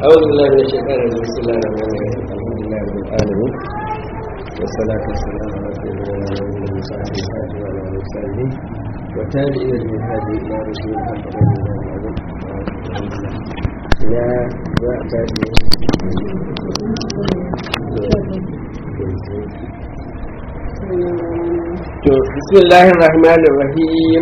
أعوذ بالله من الشيطان الرجيم بسم الله الرحمن الرحيم الحمد لله رب العالمين والصلاة والسلام على سيدنا محمد وصحبه وعلى آله وصحبه وتابعين من هذه إلى رسول الله يا تابعين بسم الله الرحمن الرحيم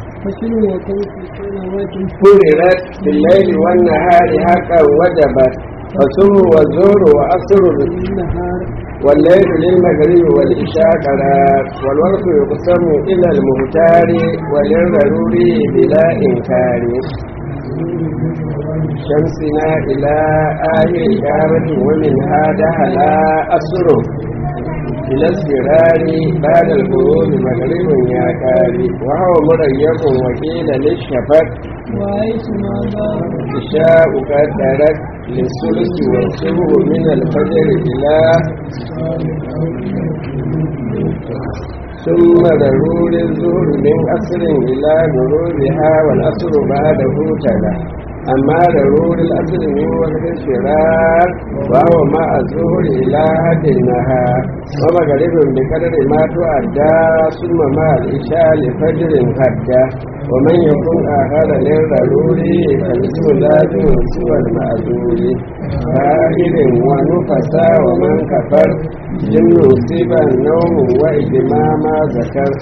فررت بالليل والنهار حقا وجبت فسر والزور وأسر والليل للمغرب والإشاء قرار والورق يقسم إلى المهتار وللضروري بلا إنكار شمسنا إلى آخر قامة ومنها دهلا أسره إلى السرار بعد الغروب مغرب يا كاري وهو مريق وكيل للشفق إشاء قدرت للثلث والسبع من الفجر إلى ثم ضرور الظهر من أسر إلى غروبها والأسر بعده تلا أما ضرور الأسر من وقت الشرار وهو مع الظهر إلى حد النهار ومغرب بقدر ما تؤدى ثم مع الإشاء لفجر حتى ومن يكون آخر للضرور فالاسم لازم سوى المأذور فاعل ونفسا ومن كفر جن يصيب النوم وإجمام ذكر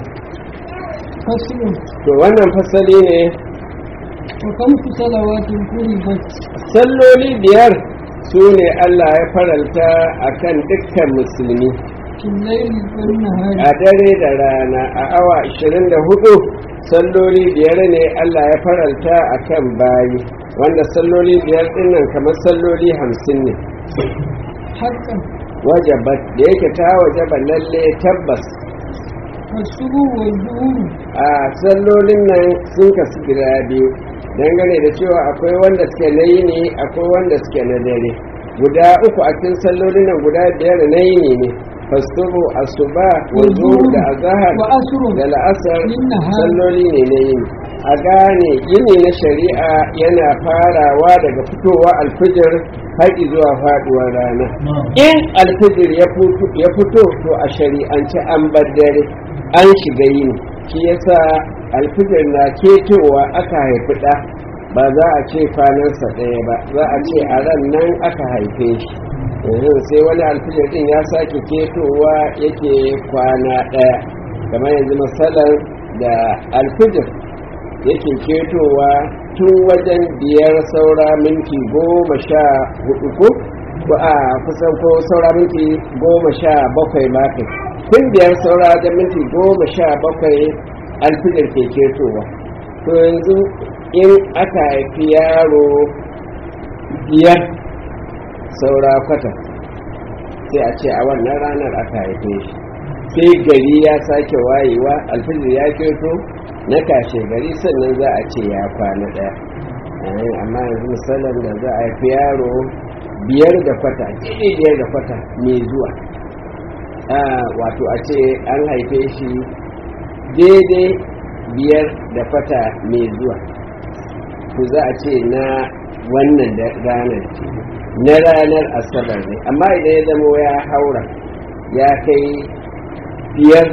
to wannan fasali ne وخمس صلوات فرضت salloli biyar su ne Allah ya faralta a kan dukkan musulmi في الليل والنهار a dare da rana a awa 24 salloli biyar ne Allah ya faralta a kan bayi wanda salloli biyar dinnan kamar salloli hamsin ne حقا wajabat da yake ta wajaba lalle tabbas والسبو والظهور a sallolin nan sun kasu gida biyu dangane da cewa akwai wanda suke na yini akwai wanda suke na dare guda uku a cikin sallolin nan guda biyar na yini ne fasubu asuba wa zuhur da azahar وأسر da la'asar Nahar. salloli ne na yini a gane yini na shari'a yana farawa daga fitowa alfijir har zuwa faduwar rana in alfijir ya fito- ya fito to a shari'ance an bar dare an shiga yini shi yasa alfijir na ketowa aka haifi ɗa ba za a ce kwanansa ɗaya ba za a ce a ran nan aka haife shi yanzu sai wani alfijir din ya sake ketowa yake kwana ɗaya kamar yanzu matsalar da alfijir yake ketowa tun wajen biyar saura minti goma sha hudu ko ko a kusan ko saura minti goma sha bakwai ma kai tun biyar saura wajen minti goma sha bakwai alfijir ke ketowa to yanzu in aka haifi yaro biyar saura kwata sai a ce a wannan ranar aka haife shi sai gari ya sake wayewa alfijir ya keto na kashe gari sannan za a ce ya kwana ɗaya Eh, amma yanzu misalin da za a haifi yaro biyar da kwata daidai biyar da kwata mai zuwa Ah, wato a ce an haife shi daidai biyar da kwata mai zuwa to za a ce na wannan da ranar ce na ranar asabar ne amma idan ya zama ya haura ya kai biyar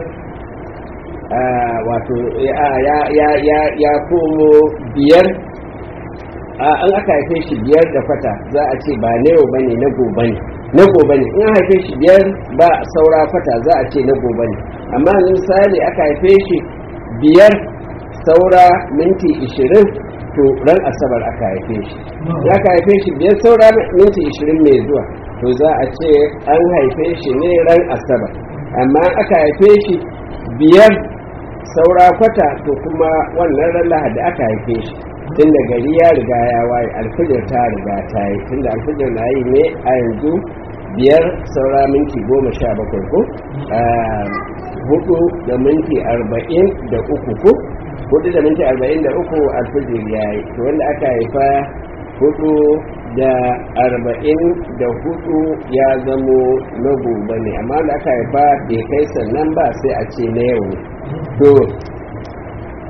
ah, wato ya, ya, ya, ya, ya komo biyar ah, an aka haife shi biyar da fata za a ce ba na yau bane na gobe ne na gobe ne in an haife shi biyar ba saura fata za a ce na gobe ne amma misali aka haife shi biyar saura minti ishirin to ran asabar aka haife shi ya ka haife shi biyar saura minti ishirin mai zuwa to za a ce an haife shi ne ran asabar amma aka haife shi biyar saura kwata to kuma wannan ran lahadi aka haife shi tun da gari ya riga ya waye alfijir ta riga ta yi tun da alfijir na yi ne a yanzu biyar saura minti goma sha bakwai ko Ah, hudu da minti arba'in da uku ko hudu da minti arba'in da uku alfijir ya yi to wanda aka haifa hudu da arba'in da hudu ya zamo na gobe ne amma da aka haifa bai kai sannan ba sai a ce na yau ne to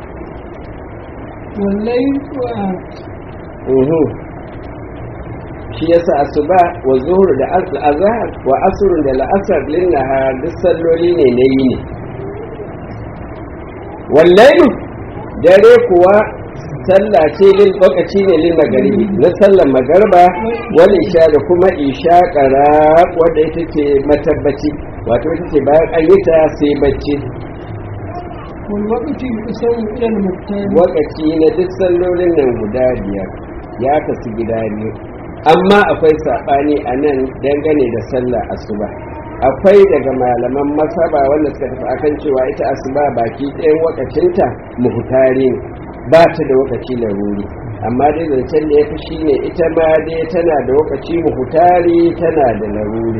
والليل و- uhu shi yasa asuba wa zuhur da azhar wa asr da la'asar lin nahar duk salloli ne na yini wallahi dare kuwa sallah ce lil lokaci ne lil magaribi na sallar magarba wal isha da kuma isha qara wanda ita ce matabbaci wato ita ce bayan an yi ta sai bacci والوقت يقسم إلى المختار wakaci na duk sallolin nan guda biyar ya kasu gida biyu amma akwai saɓani a nan dangane da sallar asuba akwai daga malaman masaba wanda suka tafi akan cewa ita asuba baki ɗayan wakacinta muhutari ne ba ta da wakaci laruri amma dai zancen da ya fi shi ne ita ma dai tana da wakaci muhutari tana da laruri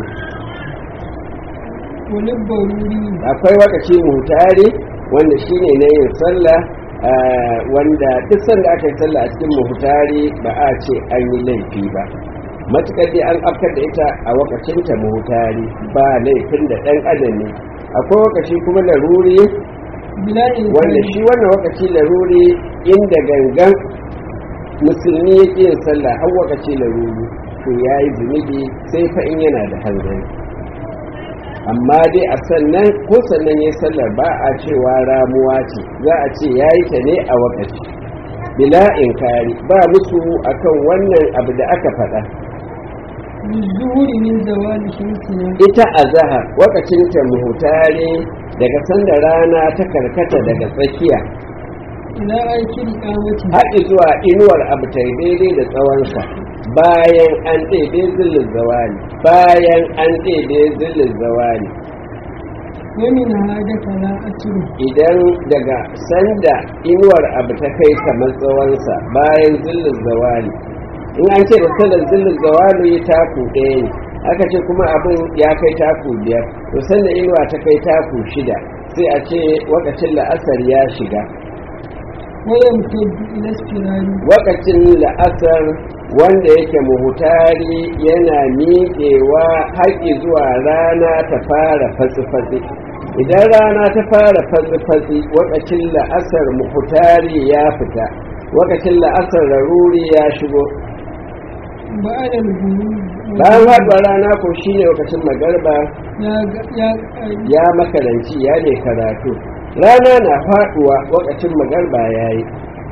وللضروري akwai wakaci muhutari wanda shine na yin sallah ah, wanda duk sanda aka yi sallah a cikin muhutari ba a ce an yi laifi ba matukar dai an afkar da ita a wakacinta muhutari ba laifin da ɗan adam ne akwai wakaci kuma laruri بلا wanda إنسان shi wannan wakaci laruri inda gangan musulmi ya ƙi yin sallah har wakaci laruri to ya yi zunubi sai fa in yana da hanzari amma dai a sannan ko sannan ya sallar ba a cewa ramuwa ce za a ce ya yi ta ne a wakaci bila inkari ba musu akan wannan abu da aka faɗa بالظهور من زوال شمسنا ita a zahar wakacinta muhutare daga sanda rana ta karkata daga tsakiya إلى آخر قامته haɗi zuwa inuwar abu ta daidai da tsawonsa bayan an ɗaiɗe zillin zawali bayan an ɗaiɗe zillin zawali ومن هذا فلا أتره idan daga sanda inuwar abu ta kai kamar tsawonsa bayan zillin zawali in an ce da sallar zillin zawali taku ɗaya ne aka ce kuma abin ya kai taku biyar to sanda inuwa ta kai taku shida sai a ce wakacin la'asar ya shiga ويمتد إلى استراري wakacin la'asar wanda yake muhutari yana miƙewa haƙi zuwa rana ta fara fatsi-fatsi idan rana ta fara fatsi-fatsi wakacin la'asar muhutari ya fita wakacin la'asar laruri ya shigo بعد الغروب bayan haɗuwar rana ko shine wakacin magarba يا يا ya makaranci ya ne karatu rana na faɗuwa wakacin magarba ya yi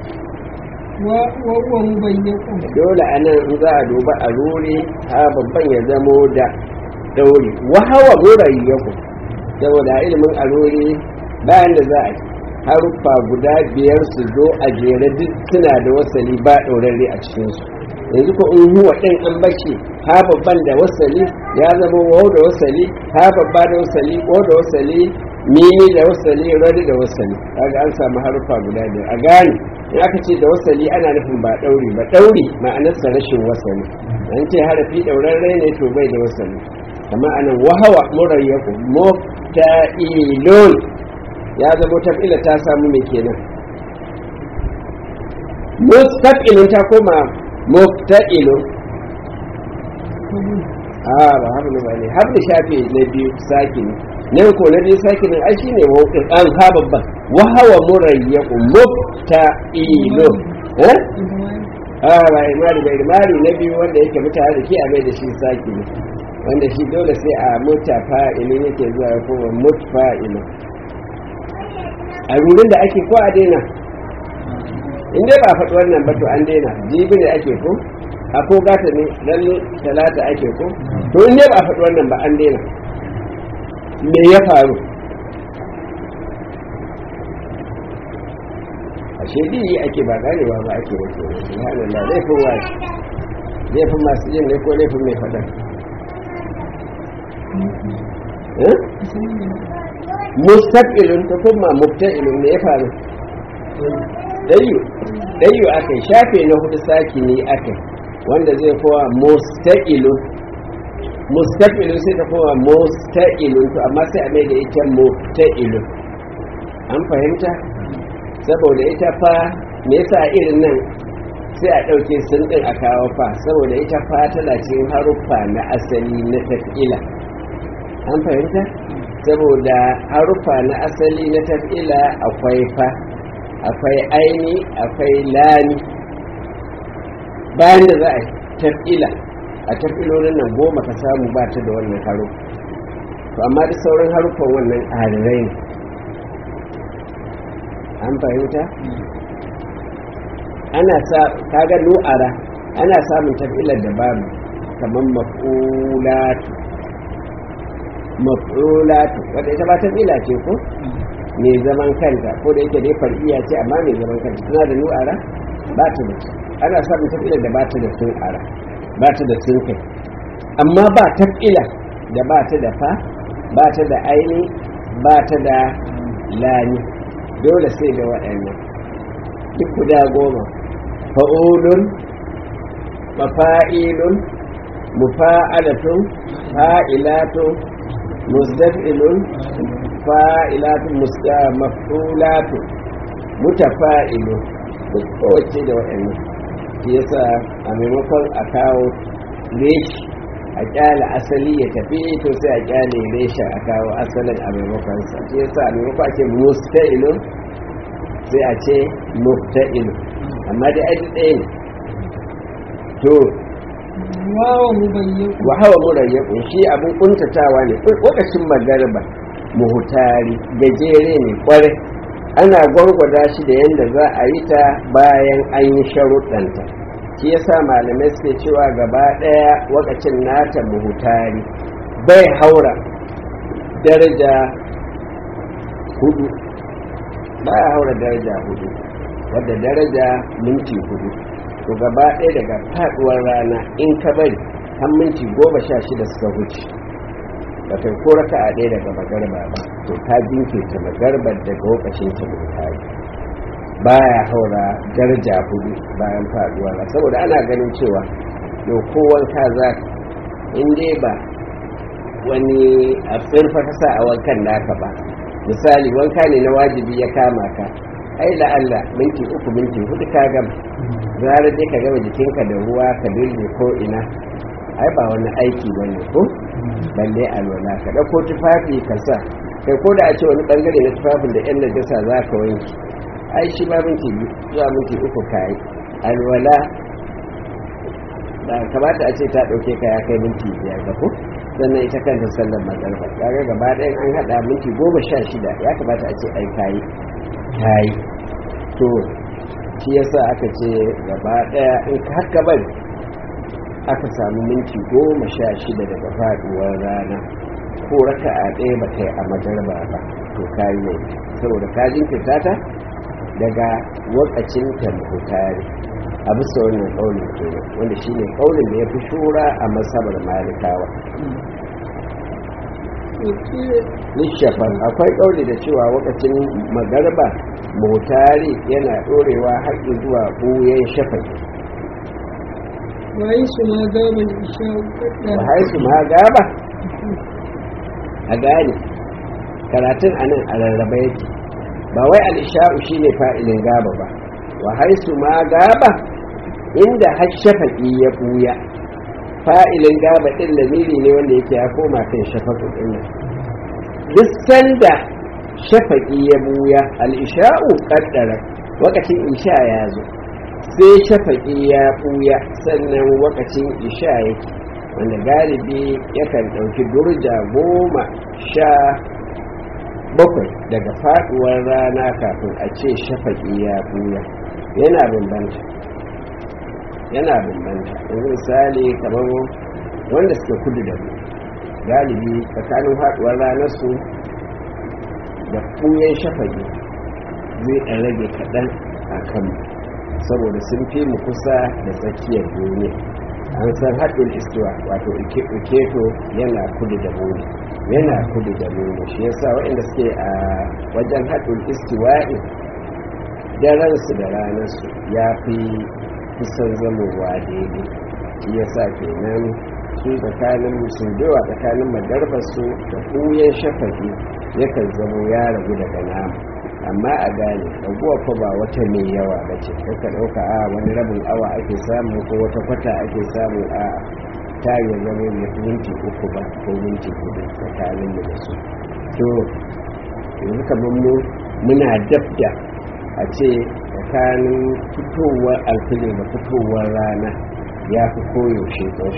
وهو مبيق dole a nan in za a duba a ruri ha babban ya zamo da dauri wahawa murayyaku saboda ilimin a ruri bayan da za a yi haruffa guda biyar su zo a jere duk suna da wasali ba ɗaurarre a cikinsu yanzu ko in huwa ɗin an bace ha babban da wasali ya zama wau da wasali ha babba da wasali ko da wasali mimi da wasali rari da wasali kaga an samu haruffa guda biyar a gane in aka ce da wasali ana nufin ba ɗauri ba ɗauri ma'anarsa rashin wasali an ce harafi ɗaurarre ne to bai da wasali kama anan wahawa murayyaku mufta'ilun ya zama taf'ila ta samu mai kenan mustaqilun ta koma mufta'ilun a ba hablu ba ne hablu shafi na biyu sakini nan ko na biyu sakinin ai shine mawqin an ha babban wa hawa murayyaku mufta'ilun eh a ba imari ba imari na biyu wanda yake mutane da ke a mai da shi sakini wanda shi dole sai a muta fa'ilin yake zuwa ya koma mut fa'ilin a rurin da ake ko a daina in dai ba a faɗi wannan ba to an daina jibi ne ake ko a ko gata ne ran talata ake ko to in dai ba a faɗi wannan ba an daina me ya faru ashe biyi ake ba ganewa ba ake wace ne subhanallah laifin wa laifin masu yin ne ko laifin mai faɗa eh mustaqilun ta kuma mubta'ilun me ya faru dayu dayu akai shafe na hudu saki ne akai wanda zai kowa mustaqilun mustaqilun sai ta kowa mustaqilun to amma sai a mai da ita mubta'ilun an fahimta saboda ita fa me yasa irin nan sai a ɗauke sun ɗin a kawo fa saboda ita fa tana cikin haruffa na asali na taf'ila an fahimta saboda haruffa na asali na taf'ila akwai fa akwai aini akwai lami bayan da za a taf'ila a tafilolin nan goma ka samu ba ta da wannan haruffa to amma da sauran haruffan wannan arirai ne an fahimta ana sa kaga nu'ara ana samun tafilar da babu kamar maf'ulatu maf'ulatu wadda ita ba tafila ce ko mai zaman kanta ko da yake dai far'iya ce amma mai zaman kanta tana da nu'ara ba ta da ana samun tafilar da ba ta da sun ara ba ta da sun kai amma ba tafila da ba ta da fa ba ta da aini ba ta da lani dole sai da waɗannan duk guda goma fa'ulun mafa'ilun mufa'alatun fa'ilatun musdafilun fa'ilatun maf'ulatun mutafa'ilun duk kowace da waɗannan shi yasa a maimakon a kawo reshi a kyale asali ya tafi to sai a kyale reshen a kawo asalin a maimakon sa shi yasa a maimakon a ce musta'ilun sai a ce mufta'ilun amma dai aiki ɗaya ne to wawa mubayyaku wa hawa murayyakun shi abin kuntatawa ne lokacin magarba muhutari gajere ne kwarai ana gwargwada shi da yadda za a yi ta bayan an yi sharuɗanta shi yasa malamai suke cewa gaba ɗaya wakacin nata muhutari bai haura daraja hudu baya haura daraja hudu wadda daraja minti hudu to gaba ɗaya daga faɗuwar rana in ka bari har minti goma sha shida suka huce ba kai ko raka a ɗaya daga magarba ba to ta jinkirta magarbar daga lokacin ta muhutari baya haura daraja hudu bayan faduwa ba saboda ana ganin cewa yau ko wanka za in dai ba wani a tsirfa ta sa a wankan naka ba misali wanka ne na wajibi ya kama ka ai da Allah minti uku minti hudu ka gama zara dai ka gama jikinka da ruwa ka dirje ko ina ai ba wani aiki bane ko balle alwala ka dauko tufafi ka sa kai ko da a ce wani bangare na tufafin da yan najasa za ka wanke ai shi ba minti zuwa minti uku kayi alwala da kamata a ce ta ɗauke ka ya kai minti biyar da ku sannan ita kanta sallar magarba kaga gaba ɗayan an haɗa minti goma sha shida ya kamata a ce ai kayi kayi to shi yasa aka ce gaba ɗaya in ka haka bari aka samu minti goma sha shida daga faɗuwar rana ko raka a ɗaya ba kai a magarba ba to kayi ne saboda ka jinkirta ta daga wakacin tamhutari a bisa wannan ƙaunin kenan wanda shi ne ƙaunin da ya fi shura a masabar malikawa nishafan akwai ƙauni da cewa wakacin magarba mutari yana ɗorewa haƙi zuwa ɓuyen shafaki wayi su ma gaban isha wa haisu ma gaba a gane karatun anan a rarraba yake ba wai al'isha'u shi ne fa'ilin gaba ba wa haisu ma gaba inda hashafaƙi ya ɓuya fa'ilin gaba ɗin lamiri ne wanda yake ya koma kan shafaƙin ɗin nan duk sanda shafaƙi ya ɓuya al'isha'u ƙaddara wakacin isha ya zo sai shafaƙi ya ɓuya sannan wakacin isha yake wanda galibi yakan ɗauki durja goma sha bakwai daga faduwar rana kafin a ce shafaƙi ya buya yana bambanta yana bambanta yanzu misali kamar wanda suke kudu da mu galibi tsakanin faduwar ranar su da buyan shafaƙi zai ɗan rage kaɗan a kan saboda sun fi mu kusa da tsakiyar duniya an san haɗin istiwa wato iketo yana kudu da mu yana kudu da mu shi yasa waɗanda suke a wajen haɗin istiwa'i daransu da ranarsu ya fi kusan zamowa daidai shi yasa kenan su tsakanin musulbewa tsakanin magarbarsu da ɓuyen shafafi yakan zamo ya ragu daga namu amma a gane raguwa fa ba wata mai yawa ba ce ka ɗauka a wani rabin awa ake samu ko wata kwata ake samu a tayin zama mai minti uku ba ko minti hudu tsakanin mu da su to yanzu kamar mu muna dab da a ce tsakanin fitowar alfilin da fitowar rana ya fi koyaushe tsawo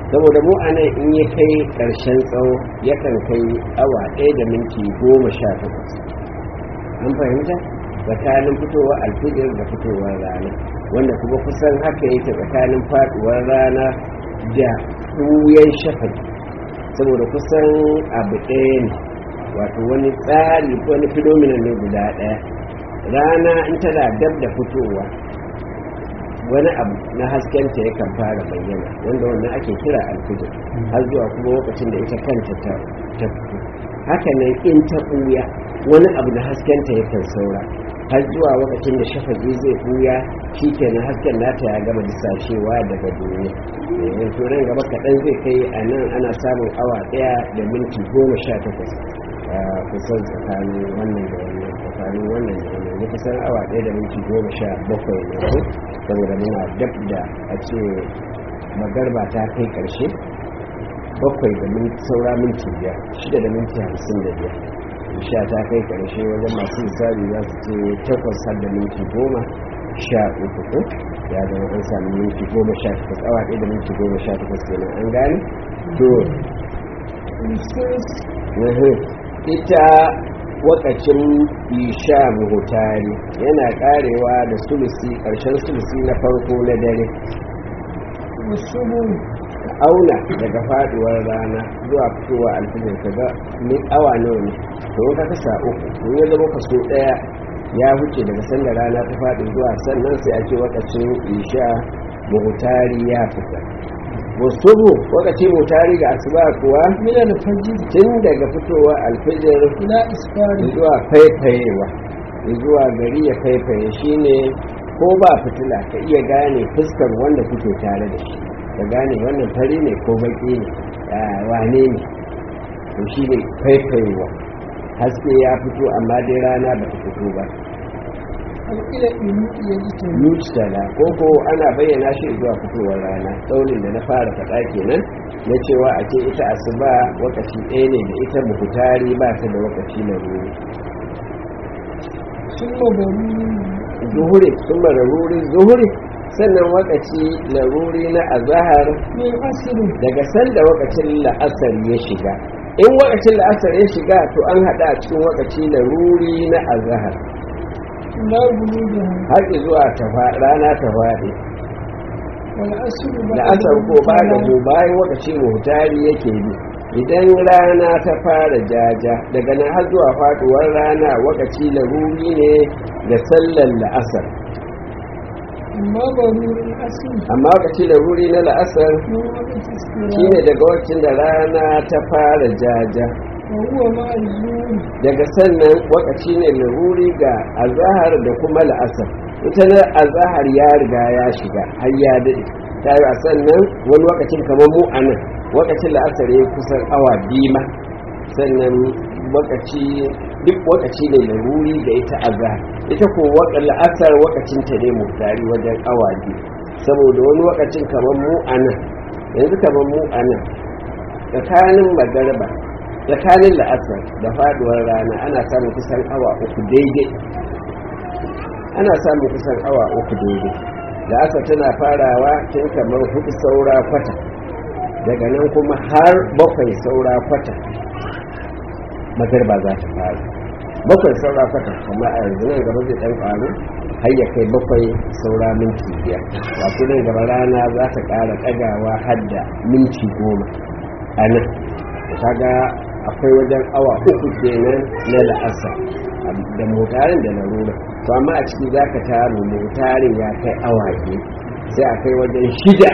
saboda mu a nan in ya kai ƙarshen tsawo yakan kai awa ɗaya da minti goma sha takwas an fahimta tsakanin fitowar alfijir da fitowar rana wanda kuma kusan haka yake tsakanin faduwar rana da ɓuyan shafaki saboda kusan abu ɗaya ne wato wani tsari wani phenomenon ne guda ɗaya rana in tana dab da fitowa wani abu na haskenta yakan fara bayyana wanda wannan ake kira alfijir har zuwa kuma lokacin da ita kanta ta fito haka nan in ta ɓuya wani abu na haskenta yakan saura har zuwa lokacin da shafaki zai ɓuya shi kenan hasken nata ya gama disashewa daga duniya yanzu nan gaba kaɗan zai kai a nan ana samun awa ɗaya da minti goma sha takwas kusan tsakanin wannan da wannan tsakanin wannan da wannan ne kusan awa ɗaya da minti goma sha bakwai ne ko saboda muna dab da a ce magarba ta kai ƙarshe bakwai da minti saura minti biyar shida da minti hamsin da biyar sha ta kai ƙarshe wajen masu misali za su ce takwas har da minti goma sha uku ko ya zama an sami minti goma sha takwas awa ɗaya da minti goma sha takwas kenan an gane to ita wakacin isha muhutari yana karewa da sulusi ƙarshen sulusi na farko na dare auna daga faduwar rana zuwa fitowa alfijir ka ga ni awa nawa ne to ka kasa uku to ya zama kaso daya ya huce daga sanda rana ta faɗi zuwa sannan sai a ce wakacin isha muhutari ya fita musubu wakacin muhutari ga asuba kuwa mina da fajiri tun daga fitowa alfijir ila isfari zuwa faifayewa zuwa gari ya faifaye shine ko ba fitila ka iya gane fuskar wanda kuke tare da shi ka gane wannan fari ne ko baki ne wane ne to shi ne faifayewa haske ya fito amma dai rana ba ta fito ba alƙila inu iya ji ta nutala ko ko ana bayyana shi zuwa fitowar rana tsaunin da na fara faɗa kenan na cewa a ce ita asuba wakaci ɗaya ne da ita muhutari ba ta da wakaci na ruri sun mabaru zuhuri sun ruri zuhuri sannan wakaci laruri na azahar min asirin daga sanda wakacin la'asar ya shiga in wakacin la'asar ya shiga to an hada a cikin wakaci laruri na azahar la bulu da har zuwa ta fa- rana ta faɗi wal asiru ba la'asar ko ba da mu bayan wakaci muhtari yake bi idan rana ta fara jaja daga nan har zuwa faduwar rana wakaci laruri ne da sallar la'asar amma barurin asiri amma wakaci laruri na la'asar mun wakati iskira shine daga wakacin da rana ta fara jaja wa huwa ma zuri daga sannan wakaci ne laruri ga azahar da kuma la'asar ita na azahar ya riga ya shiga har ya daɗe ta yi a sannan wani wakacin kamar mu a nan wakacin la'asar ya kusan awa biyu ma sannan wakaci duk wakaci ne laruri da ita azahar ita ko waka la'asar wakacin ta ne mutari wajen awa biyu saboda wani wakacin kamar mu a nan yanzu kamar mu a nan tsakanin magarba tsakanin la'asar da faduwar rana ana samun kusan awa uku daidai ana samun kusan awa uku daidai la'asar tana farawa tun kamar hudu saura kwata daga nan kuma har bakwai saura kwata magarba za ta fara bakwai saura kwata amma a yanzu nan gaba zai dan faru har ya kai bakwai saura minti biyar wato nan gaba rana za ta ƙara ɗagawa har da minti goma a nan kaga akwai wajen awa uku kenan na la'asar da motarin da larura to amma a ciki za ka taru motarin ya kai awa biyu sai a kai wajen shida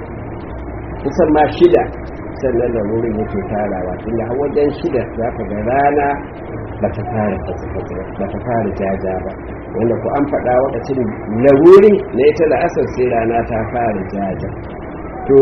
kusan ma shida sannan larurin yake tarawa tunda har wajen shida za ka ga rana ba ta fara fatsa ba ta fara jaja ba wanda ku an faɗa wakacin laruri na ita la'asar sai rana ta fara jaja to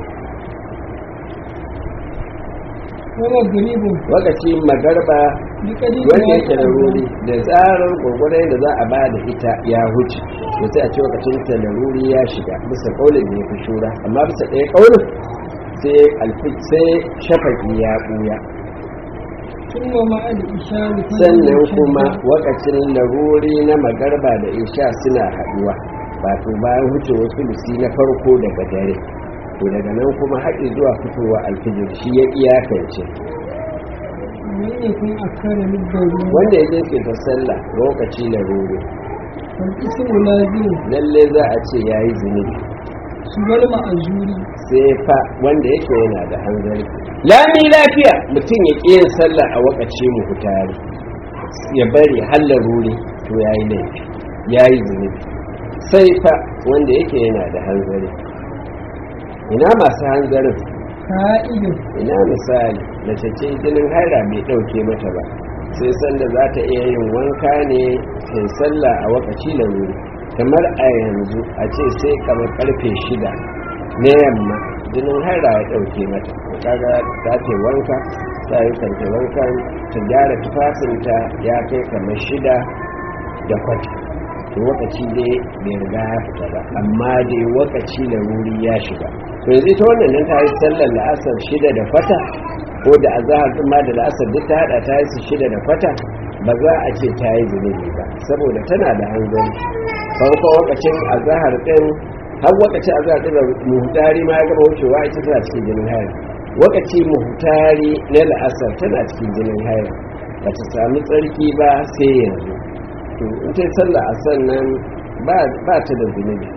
wala garibun wakaci magarba bi kadi wanda yake da ruri da tsarar gwagwarai da za a ba da ita ya huce da sai a ce wakacin ta da ruri ya shiga bisa kaulin da ya fi shura amma bisa ɗaya kaulin sai alfi sai shafaki ya ɓuya kuma ma al isha bi sannan kuma wakacin laruri na magarba da isha suna haɗuwa wato bayan huce wasu lusi na farko daga dare to daga nan kuma haƙi zuwa fitowa alfijir shi ya iyakance من يكون أكثر من الضرورة wanda ya je ta sallah lokaci na ruru فالاسم لازم lalle za a ce ya yi zunubi سوى المأجور sai fa wanda yake yana da hanzari lami lafiya mutum ya ƙi yin sallah a wakaci mu hutari ya bari hallar ruri to ya yi laifi ya yi zunubi sai fa wanda yake yana da hanzari ina masu hanzarin كائد ina misali mace ce jinin haira bai ɗauke mata ba sai sanda za ta iya yin wanka ne sai sallah a wakaci da wuri kamar a yanzu a ce sai kamar karfe shida na yamma jinin haira ya ɗauke mata kaga ta ce wanka ta yi kanta wankan ta gyara tufafinta ya kai kamar shida da kwata to wakaci dai bai riga ya fita ba amma dai wakaci da wuri ya shiga to yanzu ta wannan nan ta yi sallar la'asar shida da kwata ko da azahar din ma da la'asar duk ta hada ta yi su shida da kwata ba za a ce ta yi zunubi ba saboda tana da hanzari farko wakacin azahar din har wakacin azahar din da muhtari ma ya gaba wucewa ita tana cikin jinin hayar wakaci muhtari na la'asar tana cikin jinin hayar ba ta sami tsarki ba sai yanzu to in ta yi sallah a sannan ba ta da zunubi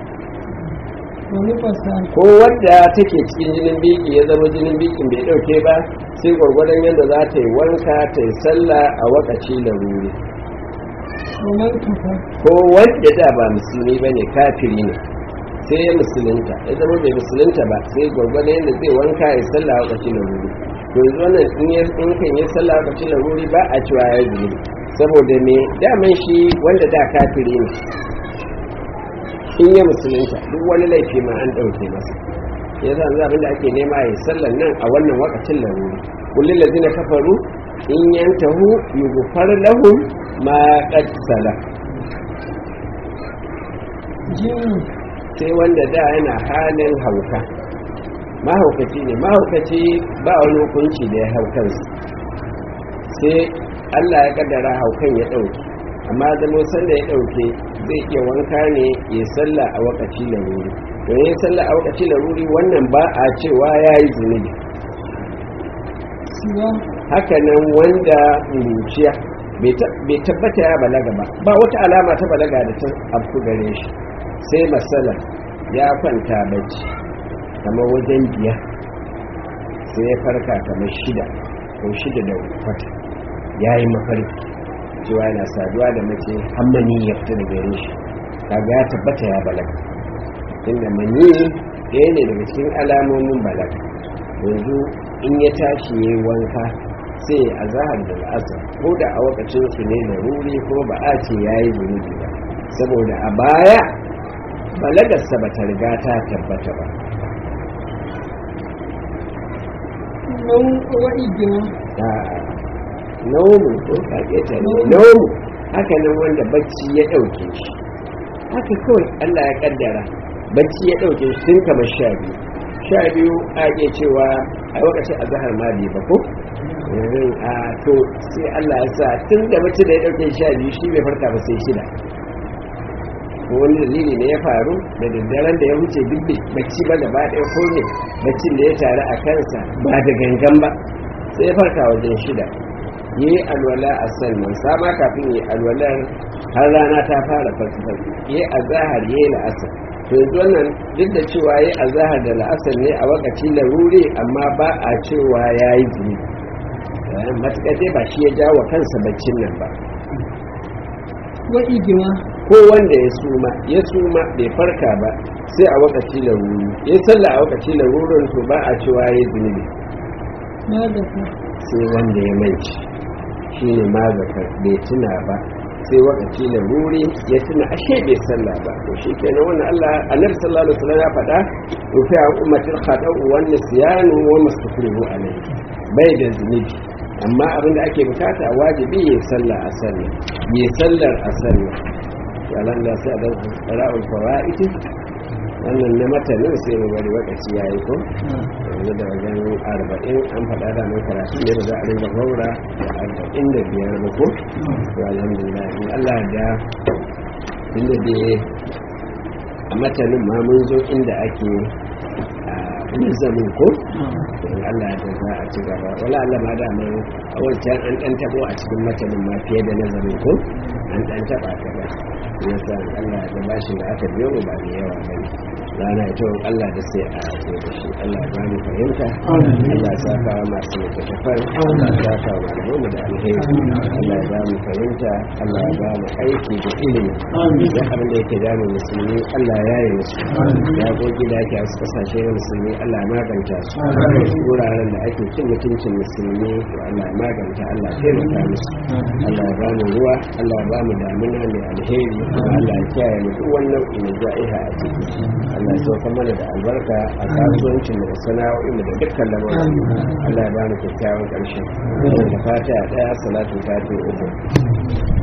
ونفسا ko wadda take cikin jinin biki ya zama jinin bikin bai dauke ba sai gwargwadon yadda za ta yi wanka ta yi sallah a wakaci laruri ومن كفر ko wanda da ba musulmi ba ne kafiri ne sai ya musulunta ya zama bai musulunta ba sai gwargwadon yadda zai wanka ya yi sallah a wakaci laruri to yanzu wannan in ya in kan yi sallah a wakaci laruri ba a cewa ya yi saboda me daman shi wanda da kafiri ne in ya musulunta duk wani laifi ma an ɗauke masa ya za abin da ake nema ya sallan nan a wannan wakacin laruri kullum da zina kafaru in yantahu yughfar lahum ma qad sala جن sai wanda da yana halin hauka mahaukaci ne mahaukaci ba wani hukunci da ya hau kansa sai Allah ya kaddara haukan ya ɗauke amma zama sanda ya ɗauke zai iya wanka ne ya sallah a wakaci laruri to ya sallah a wakaci laruri wannan ba a cewa ya yi zunubi سوى hakanan wanda muruciya bai tabbata ya balaga ba ba wata alama ta balaga da ta afku gare shi sai matsala ya kwanta bacci kamar wajen biya sai ya farka kamar shida ko shida da kwata ya yi mafarki cewa yana saduwa da mace hammani ya fita daga gare shi kaga ya tabbata ya balaga inda mani ɗaya ne daga cikin alamomin balaga yanzu in ya tashi ya yi wanka sai a zahar da la'asar ko da a wakacin su ne da ruri ko ba a ce ya yi zunubi ba saboda a baya balagarsa ba ta riga ta tabbata ba نوم وإجماع a naumu ko kake ta naumu haka nan wanda bacci ya ɗauke shi haka kawai Allah ya kaddara bacci ya ɗauke shi tun kamar sha biyu sha biyu a iya cewa a lokacin azahar ma bai ba ko yanzu a to sai Allah ya sa tun da bacci da ya ɗauke sha biyu shi bai farka ba sai shida ko wani dalili ne ya faru da daddaren da ya wuce duk bacci ba gaba ɗaya ko ne baccin da ya taru a kansa ba da gangan ba sai ya farka wajen shida yi alwala a sannan sama kafin yi alwalar har rana ta fara fasifasi yi a zahar yi la'asar to yanzu wannan duk da cewa yi a zahar da la'asar ne a wakaci laruri amma ba a cewa ya yi zuni matuƙar dai ba shi ya jawo kansa baccin nan ba وإجماع ko wanda ya suma ya suma bai farka ba sai a wakaci laruri ya salla a wakaci larurin to ba a cewa ya yi zunubi ما ذكر sai wanda ya manci shi ne mazakar bai tuna ba sai wakaci da ruri ya tuna ashe bai sallah ba to shi kenan wannan Allah annabi sallallahu alaihi wasallam ya faɗa rufi a ummatil khada'u wan nisyanu wa mastakrihu alayhi bai da zunubi amma abin da ake bukata wajibi ya sallah a sallah ya sallar a sallah to Allah sai da ra'ul fawaid wannan na matanin sai mu bari wakaci yayi ko yanzu da wajen arba'in an faɗa da mai karatu ne da za a rinka haura da arba'in da biyar ba ko to alhamdulillah in Allah da inda da a matanin ma mun zo inda ake nizamin ko don Allah da za a ci gaba wala Allah ma da mai a wancan an dan tabo a cikin matanin ma fiye da nazarin ko an dan taba ka ba yasa Allah da bashin da aka biyo ba da yawa bane rana ita Allah da sai a zo da shi Allah ba mu fahimta Allah ya saka wa masu littattafan Allah ya saka wa malamu da alheri Allah ya ba mu fahimta Allah ya ba mu aiki da ilimi da abin da yake damu musulmi Allah ya yi musu ya gogi da ake a wasu kasashe na musulmi Allah ya maganta su wuraren da ake cin mutuncin musulmi to Allah ya maganta Allah ya taimaka musu Allah ya ba mu ruwa Allah ya ba mu damuna mai alheri Allah ya kiyaye mu duk wannan nau'i na ja'iha a ciki Allah ya sauka mana da albarka a kasuwancin da sana'o'in da dukkan lamarin Allah ya ba mu kyakkyawan ƙarshe da fata daya salatu ta uku